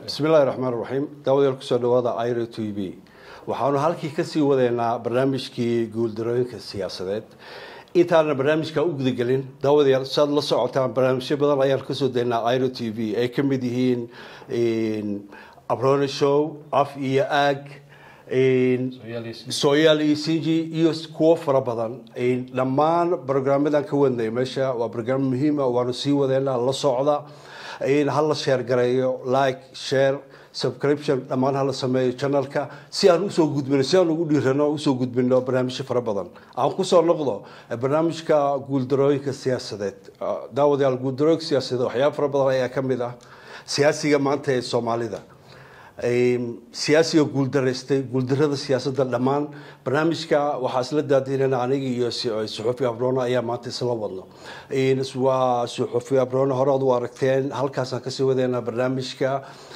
bismi illahi raxmaan raxiim daawadayaal kusoo dhawaada iro t v waxaanu halkii kasii wadeynaa barnaamijkii guuldarooyinka siyaasadeed intaana barnaamijka u gudagelin daawadayaal saad la socotaan barnaamijyo badan ayaan kasoo daynaa iro t v ay ka mid yihiin abrone show af iyo aag sooyaali sinji iyo kuwo fara badan dhammaan brograamadan ka wadnay meesha waa brograam muhiima waanu sii wadeynaa la socda hala sheer gareeyo like share subscription dhammaan hala sameeyo channelka si aan usoo gudbino si aan ugu dhiirano usoo gudbino barnaamijyo fara badan aan kusoo noqdo barnaamijka guuldarooyinka siyaasadeed daawadayaal guuldarooyinka siyaasadeed waxyaaba fara badan ayaa kamid ah siyaasiga maanta ee soomaalida siyaasiga guuldaraystay guuldarada siyaasadda dhammaan barnaamijka waxaa isla daadinana aniga iyo suxufi abrone ayaa maanta isla wadno waa suxufi abrone hore ad u aragteen halkaasaan kasii wadeynaa barnaamijka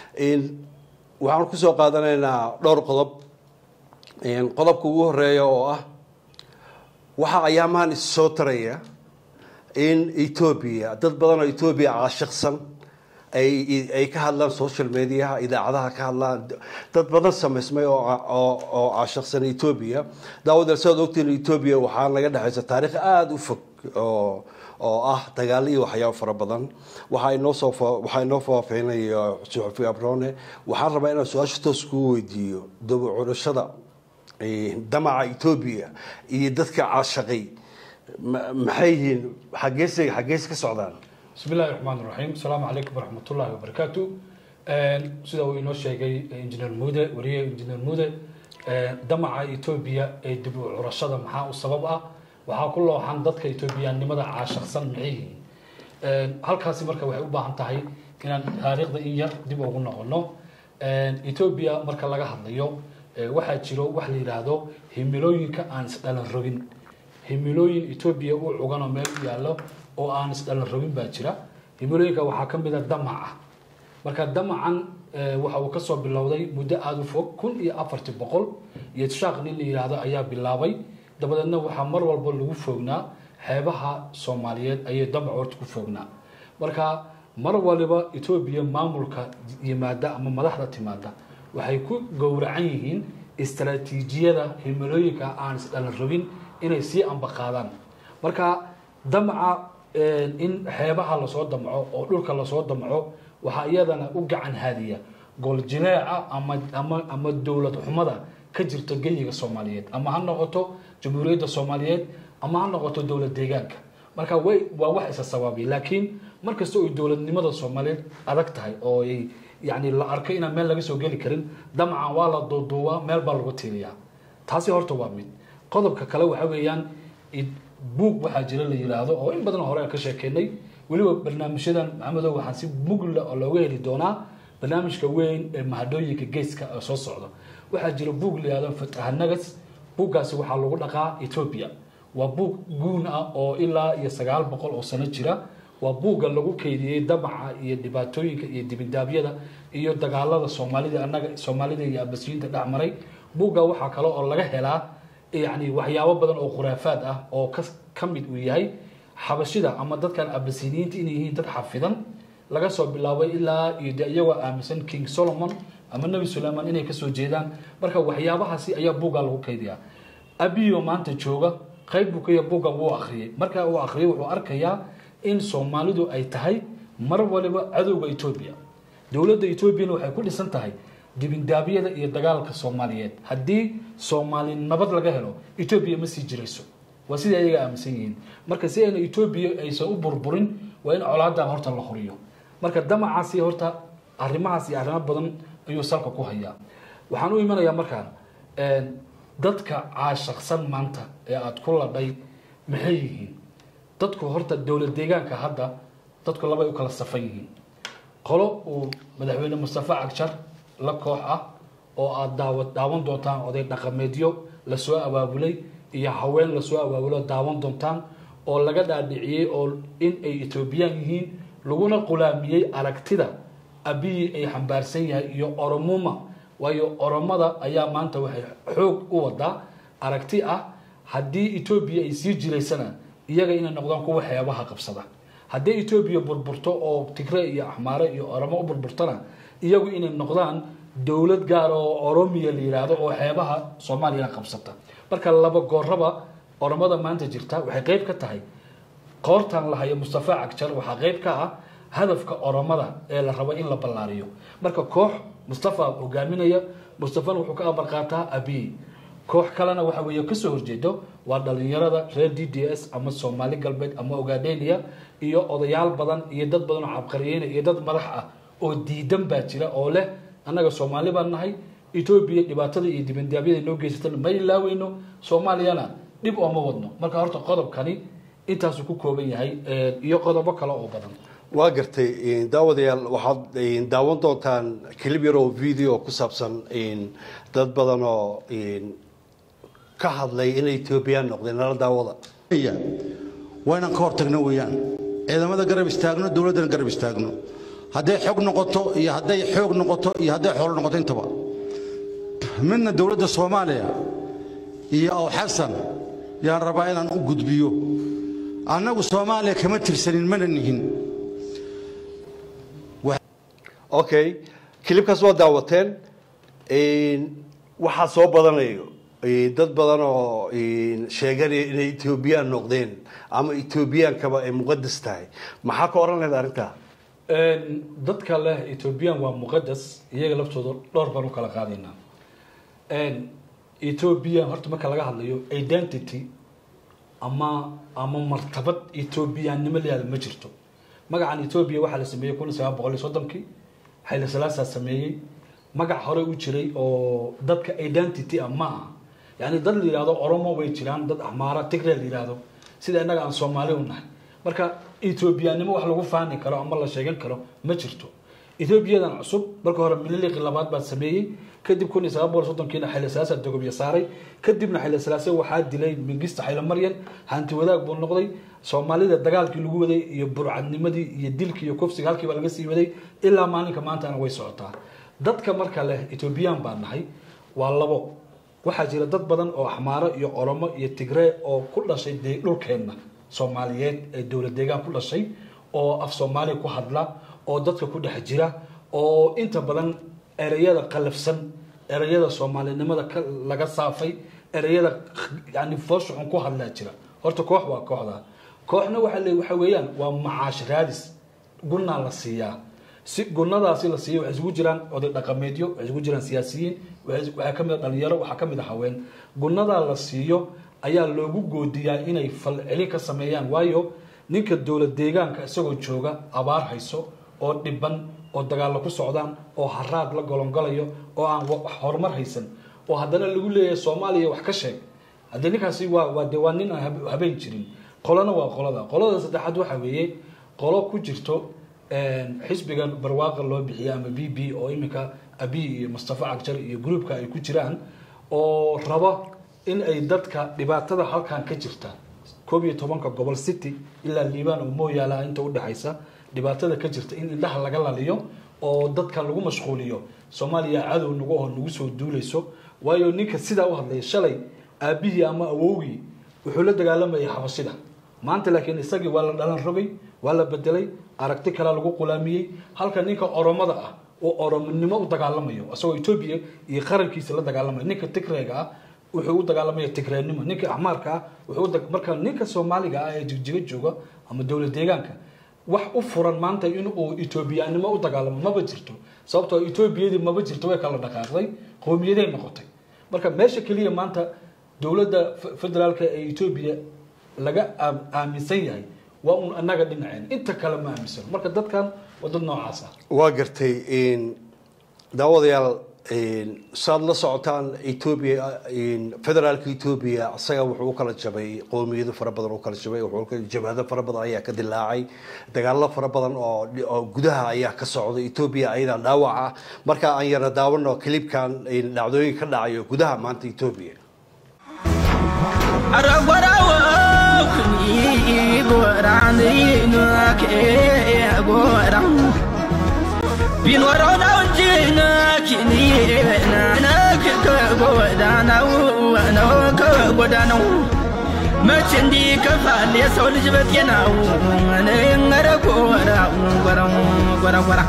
waxaan kusoo qaadanaynaa dhowr qodob qodobka ugu horeeya oo ah waxaa ayaamahan issoo taraya in etoobiya dad badan oo etoobiya caashiqsan ay ka hadlaan social mediaha idaacadaha ka hadlaan dad badan samaysmay oo caashiqsan etoobiya daawadaal saad ogtiin etoobiya waxaa naga dhexaysa taariikh aada u fog oo oo ah dagaalo iyo waxyaabo fara badan waxaa inoosoo waxaa inoo faafeynaya suxufi abrone waxaan rabaa inaan su-aasha toos kuu weydiiyo dabacurashada damaca etoobiya iyo dadka caashaqay maxay yihiin xagees xagees ka socdaan bismi illahi raxmaan raxiim asalaamu calaykum waraxmat ullahi wabarakaatu sida uu inoo sheegay injineer muude wariye injineer muude damaca etoobiya ee dib u curashada maxaa u sabab ah waxaa ku looxan dadka etoobiyaannimada caashaqsan maxay yihiin halkaasi marka waxay u baahan tahay inaan taariikhda in yar dib ugu noqono etoobiya marka laga hadlayo waxaa jiro wax la yidhaahdo himilooyinka aan isdhalan rogin himilooyin etoobiya u cuganoo meel u yaallo oo aan isdhalan rogin baa jira himilooyinka waxaa ka mid a damac ah marka damacan waxa uu kasoo bilowday muddo aada u fog kun iyo afartii boqol iyo shaaq nin la yidhaahdo ayaa bilaabay dabadeedna waxaa mar walba lagu foognaa xeebaha soomaaliyeed ayay damac horta ku foognaa marka mar waliba etoobiya maamulka yimaada ama madaxda timaada waxay ku gowracan yihiin istaraatiijiyada himilooyinka aan isdhalan rogin inay sii ambaqaadaan marka damaca in xeebaha lasoo damco oo dhulka lasoo damco waxaa iyadana u gacan haadiya gooljileeca ama ama ama dowlad xumada ka jirta geyiga soomaaliyeed ama ha noqoto jamhuuriyadda soomaaliyeed ama ha noqoto dowlad deegaanka marka way waa wax isa sabaabiy laakiin markasta oy dowladnimada soomaaliyeed adag tahay oo ay yani la arkay inaan meel laga soo geli karin damacan waa la duuduubaa meel baa lagu tiiriyaa taasi horta waa mid qodobka kale waxa weeyaan buug waxaa jira la yiraahdo oo in badan hore aan ka sheekeynay weliba barnaamijyadan maxamedow waxaan si mugla oo looga heli doonaa barnaamijka weyn ee mahadhooyinka geeska ee soo socda waxaa jira buug la yihahdo fatahanagas buuggaasi waxaa lagu dhaqaa etoobiya waa buug guun ah oo ilaa iyo sagaal boqol oo sano jira waa buugga lagu keydiyey damaca iyo dhibaatooyinka iyo dibindaabyada iyo dagaalada soomaalida annaga soomaalida iyo abasiyiinta dhex maray buugga waxaa kale oo laga helaa yani waxyaabo badan oo khuraafaad ah oo ka mid uu yahay xabashida ama dadkan abasiniyiinta inay yihiin dad xafidan laga soo bilaabay ilaa iyo de iyagoo aaminsan king solomon ama nebi sulayman inay kasoo jeedaan marka waxyaabahaasi ayaa buugga lagu kaydiyaa abiyo maanta jooga qayb buu kaya buugga wuu akhriyay marka uu akhriyay wuxuu arkayaa in soomaalidu ay tahay mar waliba cadowga etoobiya dowladda etoobiyana waxay ku dhisan tahay dibindaabyada iyo dagaalka soomaaliyeed haddii soomaali nabad laga helo etoobiya ma sii jirayso waa sidai ayaga aaminsan yihiin marka si ayna etoobiya aysan u burburin waa in colaadan horta la horiyo marka damacaasi horta arrimahaas iyo arrimo badan ayuu salka ku hayaa waxaan u imanayaa markaan dadka caashaqsan maanta ee aada ku ladhay maxay yihiin dadku horta dowlad deegaanka hadda dadku labay u kala safan yihiin qolo uu madaxweyne mustafa cagjar la koox ah oo aada daawa daawan doontaan oday dhaqameedyo lasoo abaabulay iyo haween lasoo abaabulo daawan doontaan oo laga dhaadhiciyey oo in ay etoobiyaan yihiin laguna qulaamiyey aragtida abiyi ay xambaarsan yahay iyo oromuma waayo oromada ayaa maanta waxay xoog u wadaa aragti ah haddii etoobiya ay sii jiraysana iyaga inay noqdaan kuwa xeebaha qabsada haddii etoobiya burburto oo tigre iyo axmaare iyo oromo u burburtona iyagu inay noqdaan dowlad gaar oo oromiya la yidhaahdo oo xeebaha soomaaliyana qabsata marka laba gooraba oromada maanta jirta waxay qeyb ka tahay qoortan la hayo mustafa cagjar waxaa qeyb ka ah hadafka oromada ee la rabo in la ballaariyo marka koox mustafa hogaaminaya mustafana wuxuu ka amar qaataa abiy koox kalena waxa weeye kasoo horjeedo waa dhalinyarada reer d d s ama soomaali galbeed ama ogaadenia iyo odayaal badan iyo dad badan oo cabqariyeyna iyo dad madax ah oo diidan baa jira oo leh annaga soomaali baan nahay etoobiya dhibaatada iyo dibandaabyada noo geysatan ma ilaaweyno soomaaliyana dhib ooma wadno marka horta qodobkani intaasuu ku kooban yahay iyo qodobo kale oo badan waa gartay daawadayaal waxaad daawan doontaan clip yar oo video ku saabsan dad badan oo ka hadlay inay etoobiyaan noqdeen nala daawada waa inaan ka hortagno weeyaan ciidamada garab istaagno dowladdana garab istaagno hadday xog noqoto iyo hadday xoog noqoto iyo hadday xoolo noqoto intaba midna dowladda soomaaliya iyo aw xasan yaan rabaa inaan u gudbiyo annagu soomaaliya kama tirsanin mana nihin okay kilibkaas waa daawateen waxaa soo badanayo dad badan oo sheeganaya inay etoobiyaan noqdeen ama etoobiyaankaba ay muqadas tahay maxaa ka oran lahayd arrintaa dadka leh ethoobiyan waa muqadas iyaga laftooda dhowr baan u kala qaadaynaa ethoobiya horta marka laga hadlayo identity ama ama martabad ethoobiyaannimo layihahda ma jirto magacan etoobiya waxaa la sameeyey kun iyo sagaal boqol iyo soddonkii xayla salaasaa sameeyey magac hore u jiray oo dadka identity ah ma aha yani dad la yihahdo oromo way jiraan dad axmaara tigre la yihahdo sida innaga aan soomaali u nahay marka ethoobiyaannimo wax lagu faani karo ama la sheegan karo ma jirto ethoobiyadan cusub marka hore mililiqi labaad baa sameeyey kadib kun iyo sagaal boqol soddonkiina xayla salaasa dogobya saaray kadibna xayla salaase waxaa dilay mingista xayla maryan hanti wadaag buu noqday soomaalida dagaalkii lagu waday iyo burcadnimadii iyo dilkii iyo kufsiga halkiiba laga sii waday ilaa maalinka maantana way socotaa dadka marka leh etoobiyaan baa nahay waa labo waxaa jira dad badan oo axmaaro iyo oromo iyo tigree oo ku dhashay dee dhulkeenna soomaaliyeed ee dowlad deegaan ku dhashay oo af soomaaliya ku hadla oo dadka ku dhex jira oo inta badan ereyada qalafsan ereyada soomaalinimada laga saafay ereyada yani fooshuxun ku hadlaa jira horta koox waa kooxda kooxna waa waxa weeyaan waa macaash raadis gunnaa la siiyaa si gunadaasi la siiya waxay isugu jiraan oday dhaqameedyo waxay isugu jiraan siyaasiyiin waxaa kamid a dhalinyaro waxaa kamid a haween gunadaa la siiyo ayaa loogu goodiyaa inay falcelin ka sameeyaan waayo ninka dowlad deegaanka isagoo jooga abaar hayso oo dhiban oo dagaalla ku socdaan oo haraad la golongolayo oo aan horumar haysan oo haddana lagu leeyahay soomaaliya wax ka sheeg haddii ninkaasi waa waa de waa nin aan habeen jirin qolona waa qolada qolada saddexaad waxa weeye qolo ku jirto xisbigan barwaaqa loo bixiya ama b b oo iminka abi iyo mustafa cagjar iyo groupka ay ku jiraan oo raba in ay dadka dhibaatada halkan ka jirta koob iyo tobanka gobol city ilaa liibaan oo mooyaala inta udhexaysa dhibaatada ka jirta in indhaha laga laliyo oo dadka lagu mashquuliyo soomaaliya cadow nagu oo nagu soo duulayso waayo ninka sidaa u hadlaya shalay aabihii ama awowgii wuxuu la dagaalamayay xabashida maanta laakiin isagii waa la dhalan rogay waa la bedelay aragti kalea lagu qulaamiyey halka ninka oromada ah oo oromonimo u dagaalamayo isagoo etoobiya iyo qarankiisa la dagaalamayo ninka tigreega ah wuxuu u dagaalamaya tigreenimo ninka axmaarka ah wuxuu marka ninka soomaaliga ah ee jigjiga jooga ama dowlad deegaanka wax u furan maanta in uu etoobiyaanimo u dagaalamo maba jirto sababtoo etoobiyadii maba jirto way kala dhaqaaqday qowmiyaday noqotay marka meesha keliya maanta dowladda federaalka ee etoobiya laga aaminsan yahay waa un annaga dhinaceen inta kale ma aaminsan marka dadkan waa dad noocaas ah waa gartay daawadayaal saad la socotaan etoobiya federaalka etoobiya isaga wuxuu u kala jabay qowmiyado fara badan u kala jabay jabhado fara badan ayaa ka dilaacay dagaalo fara badan oo gudaha ayaa ka socday etoobiya ayadaa dhaawac ah marka aan yara daawano kilibkan dhacdooyin ka dhacayo gudaha maanta etoobiya ቢኖረው ነው እንጂ ነኪኒነክ ከጎዳናው ነው ከጎዳናው መች እንዲህ ከፋል የሰው ልጅ በጤናው ኧረ ጎራ ጎራ ጎራ ጎራ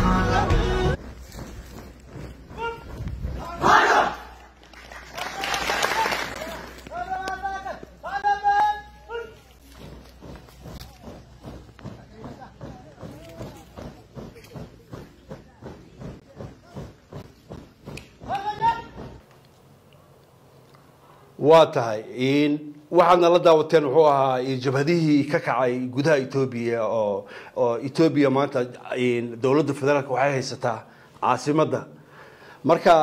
waa tahay waxaadna la daawateen wuxuu ahaa jabhadihii ka kacay gudaha etoobiya oo oo etoobiya maanta dowladda federaalka waxay haysataa caasimadda marka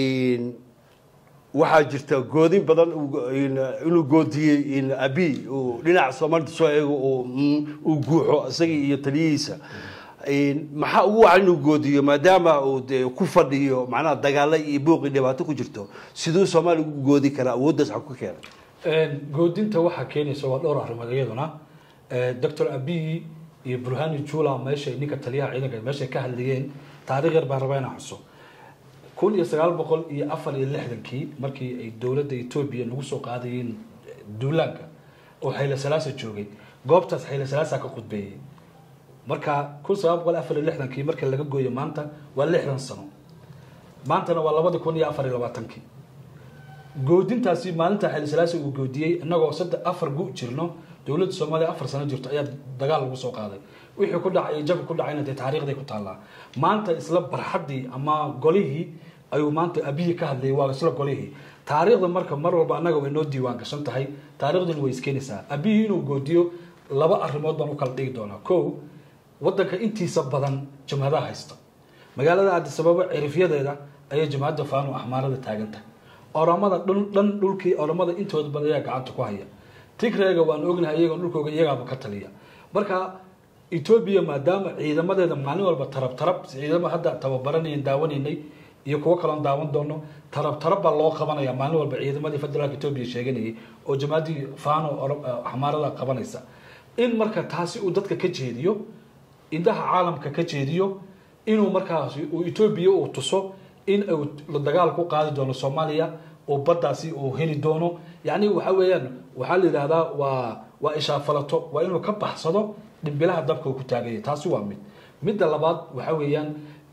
waxaa jirta goodin badan inuu goodiyey abi uu dhinaca soomaalida soo eego uu guuxo isagii iyo taliyihiisa maxaa ugu wacan inuu goodiyo maadaama uu de ku fadhiyo macnaha dagaalo iyo buuqi dhibaato ku jirto siduu soomaaliya ugu goodi karaa awooddaas xag ku keenay goodinta waxaa keenaysa waa dhowr arrimood iyaduna doctor abiy iyo burhani jula meesha ninka taliyaha ciidanka meeshay ka hadlayeen taariikh yar baan rabaa inaan xuso kun iyo sagaal boqol iyo afar iyo lixdankii markii ay dowladda etoobiya nagu soo qaadayeen duulaanka oo xayla salaasa joogay goobtaas xayla salaasa ka khudbeeyey marka kun sagaal boqol afar iyo lixdankii marka laga gooyo maanta waa lixdan sano maantana waa labada kun iyo afar iyo labaatankii goodintaasi maalinta xayla salaasa uu goodiyey innagoo saddex afar gu jirno dowladda soomaaliya afar sano jirto ayaa dagaal lagu soo qaaday wixii ku dhacay jabka ku dhacayna dee taariikhday ku taallaa maanta isla barxaddii ama golihii ayuu maanta abiyi ka hadlayay waa isla golihii taariikhda marka mar walba annaga way noo diiwaan gashan tahay taariikhduna way iskeenaysaa abiyi inuu goodiyo laba arrimood baan u kala dhigi doonaa kow waddanka intiisa badan jamhadaha haysta magaalada addisababa cirifyadeeda ayay jamhadda faano axmaarada taaganta oramada dhan dhulkii oramada intooda badan ayaa gacanta ku haya tigreega waan ognahay iyagoon dhulkooga iyagaaba ka taliya marka etoobiya maadaama ciidamadeeda maalin walba tarab tarab ciidamo hadda tababaranayn daawanaynay iyo kuwo kaloon daawan doono tarab tarab baa loo qabanaya maalin walba ciidamadii federaalka etoobiya sheeganayay oo jamaaddii faano axmaarada qabanaysa in marka taasi uu dadka ka jeediyo indhaha caalamka ka jeediyo inuu markaasi uu etoobiya uu tuso in uu dagaal ku qaadi doono soomaaliya oo baddaasi uu heli doono yacni waxa weeyaan waxaa la yidhahdaa waa waa ishaafalato waa inuu ka baxsado dhimbilaha dabka uu ku taaganya taasi waa mid midda labaad waxa weeyaan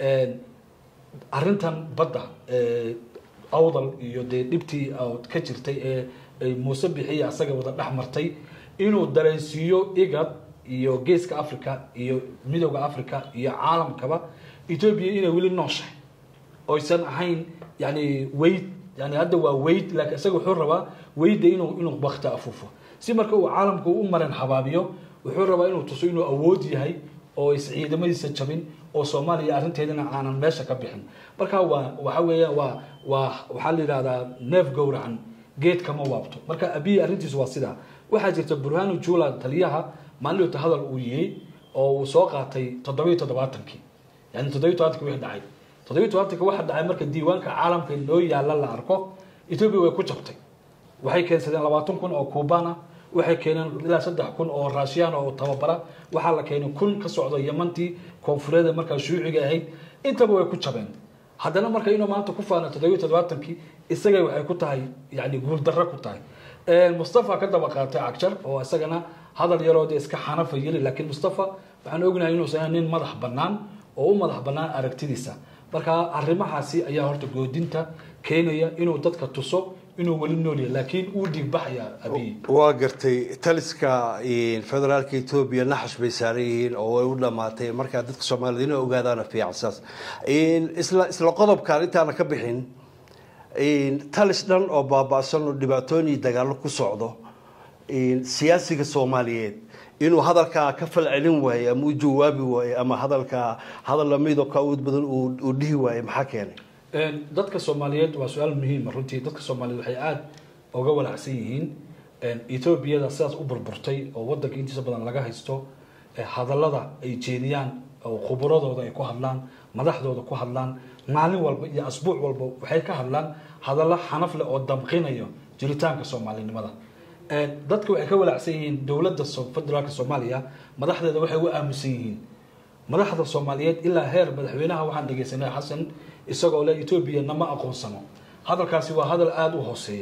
arrintan badda awdal iyo dee dhibtii ka jirtay ee ay muuse bixiya asaga wada dhex martay inuu dareensiiyo igad iyo geeska africa iyo midowda africa iyo caalamkaba etoobiya inay weli nooshahay oysan ahayn yani weyd yani hadda waa weyd laakiin isaga wuxuu rabaa weyda inuu inuu bakta afuufo si marka uu caalamka u maran habaabiyo wuxuu rabaa inuu tuso inuu awood yahay oo is ciidamadiisa jabin oo soomaaliya arrinteedana aanan meesha ka bixin marka waa waxa weeyaan waa waa waxaa la yidhahdaa neef gowracan geed kama waabto marka abiy arrintiisu waa sidaa waxaa jirta burhanu jula taliyaha maalinta hadal uu yiri oo uu soo qaatay toddobiyo toddobaatankii yani toddobiyo toddobaatankii wixii dhacay toddobiyo toddobaatankii waxa dhacay marka diiwaanka caalamka noo yaalla la arko etoobiya way ku jabtay waxay keensadeen labaatan kun oo kuubaan ah waxay keeneen ilaa saddex kun oo raashiyaan oo tababara waxaa la keenay kun ka socda yamantii koonfureed markaa shuuciga ahayd intaba way ku jabeen haddana marka inuu maanta ku faana toddobiyo toddobaatankii isagay waxay ku tahay yani guuldarro ku tahay mustafa ka daba qaatay cagjar oo isagana hadal yaroo dee iska xanafa yeli laakiin mustafa waxaan ognahay inuusan ahayn nin madax bannaan oo u madax bannaan aragtidiisa marka arrimahaasi ayaa horta goodinta keenaya inuu dadka tuso inuu weli nool yahay laakiin uu dhiigbaxaya abiy waa gartay taliska federaalka etoobiya naxash bay saaran yihiin oo way u dhamaatay markaa dadka soomaaliyed inay ogaadaana fiican saas isla isla qodobkaan intaana ka bixin talis dhan oo baaba'san oo dhibaatooyin dagaallo ku socdo siyaasiga soomaaliyeed inuu hadalkaa ka falcelin waaye ama u jawaabi waaye ama hadalkaa hadal lamidoo ka awood badan uu dhihi waaye maxaa keenay dadka soomaaliyeed waa su-aal muhiima runtii dadka soomaaliyeed waxay aada uga walacsan yihiin etoobiyada sidaas u burburtay oo wadanka intiisa badan laga haysto hadallada ay jeediyaan oo khuburadooda ay ku hadlaan madaxdooda ku hadlaan maalin walba iyo asbuuc walba waxay ka hadlaan hadallo xanaf leh oo damqinayo jiritaanka soomaalinimada dadka waxay ka walacsan yihiin dowladda federaalka soomaaliya madaxdeeda waxay u aamusan yihiin madaxda soomaaliyeed ilaa heer madaxweynaha waxaan dhegeysanay xasan isagoo leh etoobiya nama aqoonsano hadalkaasi waa hadal aada u hooseeya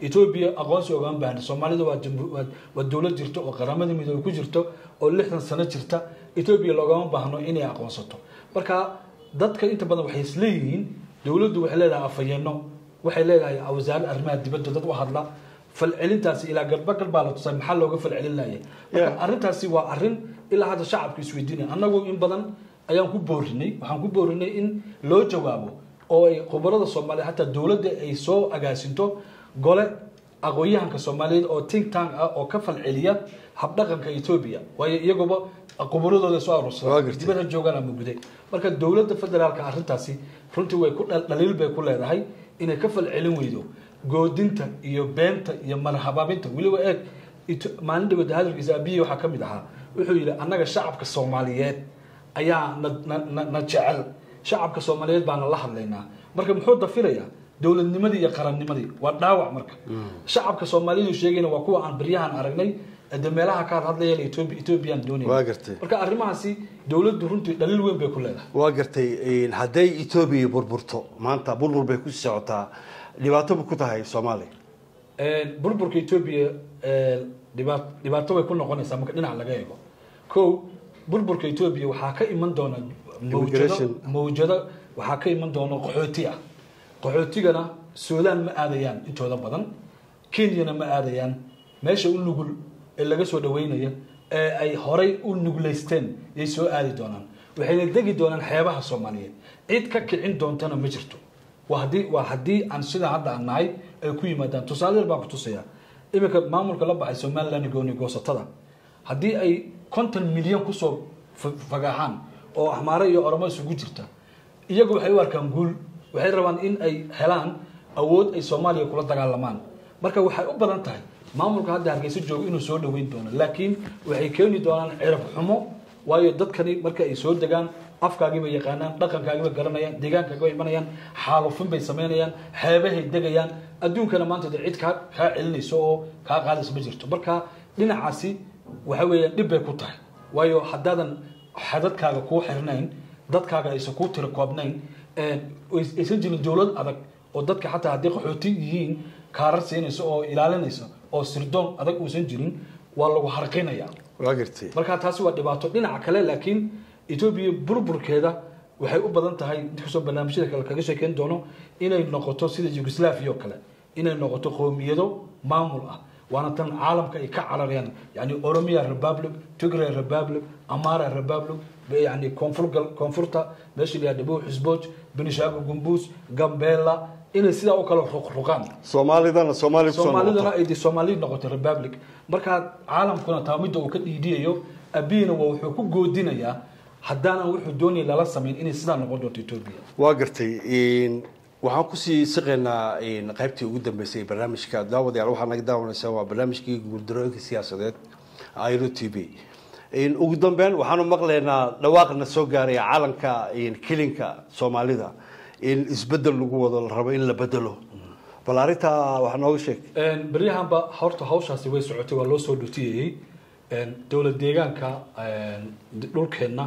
etoobiya aqoonsi ogaan baahna soomaalida waa jamhu- waa- waa dowlad jirto oo qaramada midoobey ku jirto oo lixdan sano jirta etoobiya loogama baahno inay aqoonsato marka dadka inta badan waxay isleeyihiin dowladdu waxay leedahay afhayeeno waxay leedahay wasaaradda arrimaha dibadda dad u hadla falcelintaasi ilaa galbagal baa la tusay maxaa looga falcelin laayay marka Yeah. arrintaasi waa arrin ilaa hadda shacabku isweydiinaya annagu in badan ayaan ku boorinay waxaan ku boorinay in loo jawaabo oo ay khubarada soomaaliya hataa dowladda ay soo agaasinto gole aqoon-yahanka soomaaliyeed oo think tank ah oo ka falceliya habdhaqanka etoobiya waayo iyaguba khubaradooda soo Waa aruursadaan gartay. dibadda joogaan ama guday marka dowladda federaalka arrintaasi runtii way ku dhal- dhaliil bay ku leedahay inay ka falcelin weydo goodinta iyo beenta iyo marhabaabinta weliba eeg Ito- maalin dhawada hadalkiisa abiyi waxaa ka mid ahaa wuxuu yidhi annaga shacabka soomaaliyeed ayaa na, na, na, na jecel shacabka soomaaliyeed baana la hadlaynaa marka muxuu dafirayaa dowladnimadii iyo qarannimadii waa dhaawac marka shacabka soomaalidu sheegayna waa kuwa aan baryahan aragnay de meelaha ka hadlayeen Ethiopia Ethiopian doonay Waa gartay. marka arrimahaasi dowladdu runtii dhaliil weyn bay ku leedahay waa gartay een, hadday etoobiya burburto maanta burbur bay ku socotaa dhibaato bu ku tahay soomaaliya Een, burburka Ethiopia een, dhibaat- dhibaato way ku noqonaysaa marka dhinac laga eego kow burburka Ethiopia waxaa ka iman doona mawjado Immigration. mawjado waxaa ka iman doona qaxooti ah qaxootigana Suudaan ma aadayaan intooda badan Kenyana ma aadayaan meesha u nugul ee laga soo dhaweynaya ee ay horay u nuglaysteen yay soo aadi doonaan waxayna degi doonaan xeebaha Soomaaliyeed cid ka kicin doontana ma jirto waa haddii waa haddii aan sida hadda aan nahay ay ku yimaadaan tusaale yar baan ku tusayaa iminka maamulka la baxay somaliland gooni goosatada haddii ay konton milyan kusoo fa- fagaaxaan oo axmaare iyo oromo isugu jirta iyagu waxay u arkaan guul waxay rabaan in ay helaan awood ay soomaaliya kula dagaalamaan marka waxay u badan tahay maamulka hadda hargeysa jooga inuu soo dhaweyn doono laakiin waxay keeni doonaan cirab xumo waayo dadkani marka ay soo degaan afkaagii bay yaqaanaan dhaqankaagii bay garanayaan deegaankaagii bay imanayaan xaalufin bay samaynayaan xeebahay degayaan adduunkana maanta dee cid kaa kaa celinayso oo kaa qaadaysa ma jirto marka dhinacaasi waxa weeyaan dhib bay ku tahay waayo haddaadan xadadkaaga kuu xirnayn dadkaaga aysan kuu tiro koobnayn een, ays- aysan jirin dowlad adag oo dadka xataa haddii qaxooti yihiin kaarar siinaysa oo ilaalinaysa oo sirdoon adag uusan jirin waa lagu harqinaya waa gartay marka taasi waa dhibaato dhinaca kale laakiin etoobiya burburkeeda waxay u badan tahay inkastoo barnaamijyada kale kaga sheekeyn doono inay noqoto sida yugoslavia oo kale inay noqoto qowmiyado maamul ah waana tan caalamka ay ka cararayaan yani oromia republic tigray republic amara republic yani koonfur koonfurta meesha la yidhahdo xisbooj benishago gumbuus gambela inay sidaa u kala ruqruqaan soomaalidana soomaaliya kusoo soomaalidana noqota ay de soomaali noqotay republic marka caalamkuna taa midda uu ka dhiidhiyayo abiyina waa wuxuu ku goodinayaa haddaanan wuxuu doonaya lala samayn inay sidaa noqon doonto etoobiya waa gartay een, waxaan kusii siqaynaa een, qaybtii ugu dambeysay ee barnaamijka daawadayaal waxaa naga daawanaysaa waa barnaamijkii guuldarooyinka siyaasadeed iro t v Een, ugu dambeyn waxaanu maqlaynaa dhawaaqna soo gaaraya calanka een, kilinka soomaalida in isbedel lagu wado la rabo in la bedelo bal arrintaa wax nooga sheeg Een, beryahanba horta hawshaasi way socotay waa loo soo dhutiyayey Een, dowlad deegaanka een, dhulkeenna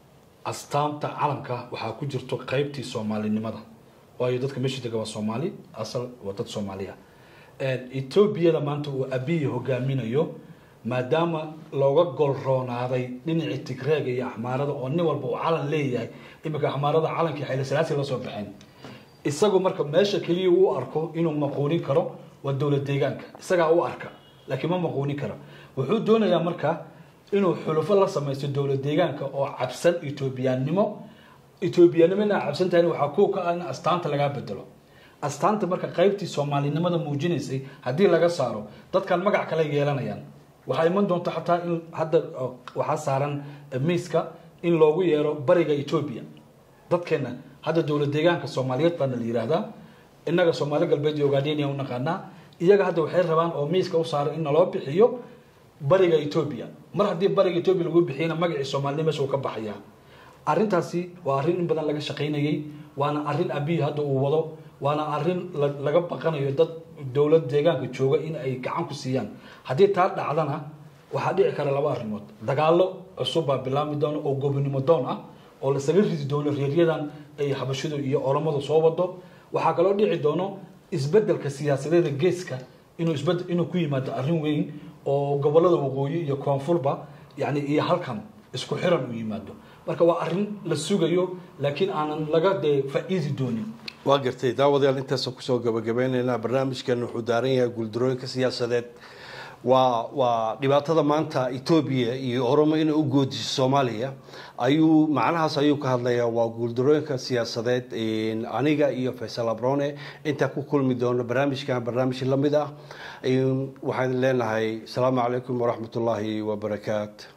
astaanta calanka waxaa ku jirto qaybtii soomaalinimada waayo dadka meesha dega waa soomaali asal waa dad soomaaliya Een, etoobiyada maanta uu abiyi hogaaminayo maadaama looga golroonaaday dhinacii tigreega iyo axmaarada oo nin walba uu calan leeyahay iminka axmaarada calankii xayla salaasi la soo baxeen isagu marka meesha keliya uu u arko inuu maquunin karo waa dowlad deegaanka isagaa u arka laakiin ma maquunin karo wuxuu doonayaa marka inuu xulufo la samaysto dowlad deegaanka oo cabsan etoobiyaannimo etoobiyaannimo inaa cabsan tahay waxaa kuwa ka ah in astaanta lagaa bedelo astaanta marka qaybtii soomaalinimada muujinaysay haddii laga saaro dadkan magac kale yeelanayaan waxaa iman doonta xataa in hadda oo, waxaa saaran eh, miiska in loogu yeero bariga etoobiya dadkeena hadda dowlad deegaanka soomaaliyeed baana la yidhaahdaa innaga soomaali galbeed iyo ogaadenia u naqaanaa iyaga hadda waxay rabaan oo miiska u saaran in naloo bixiyo bariga etoobiya mar haddii bariga etoobiya lagu bixiyana magacii soomaalinimo meesha uu ka baxayaa arrintaasi waa arrin in badan laga shaqaynayey waana arrin abiy hadda uu wado waana arrin la- laga baqanayo dad dowlad deegaanka jooga in ay gacan ku siiyaan haddii taa dhacdana waxaa dhici kara laba arrimood dagaallo cusub baa bilaabmi doona oo gobonimo doon ah oo lasaga ridi doono reeryadan ay habashidu iyo oromadu soo wado waxaa kaloo dhici doono isbedelka siyaasadeeda geeska inuu isbed inuu ku yimaado arrin weyn oo gobolada waqooyi iyo koonfurba yani iyo halkan isku xiran uu yimaado marka waa arrin la sugayo laakiin aanan laga dee faa'iidi doonin waa gartay daawadayaal intaasaan kusoo gabagabeyneynaa barnaamijkan wuxuu daaran yahay guuldarooyinka siyaasadeed waa waa dhibaatada maanta etoobiya iyo oromo inay u goodiso soomaaliya ayuu macnahaas ayuu ka hadlayaa waa guuldarooyinka siyaasadeed aniga iyo faysal abrone intaa ku kulmi doono barnaamijkan barnaamij lamid ah waxaan leenahay asalaamu calaykum waraxmat ullaahi wabarakaatu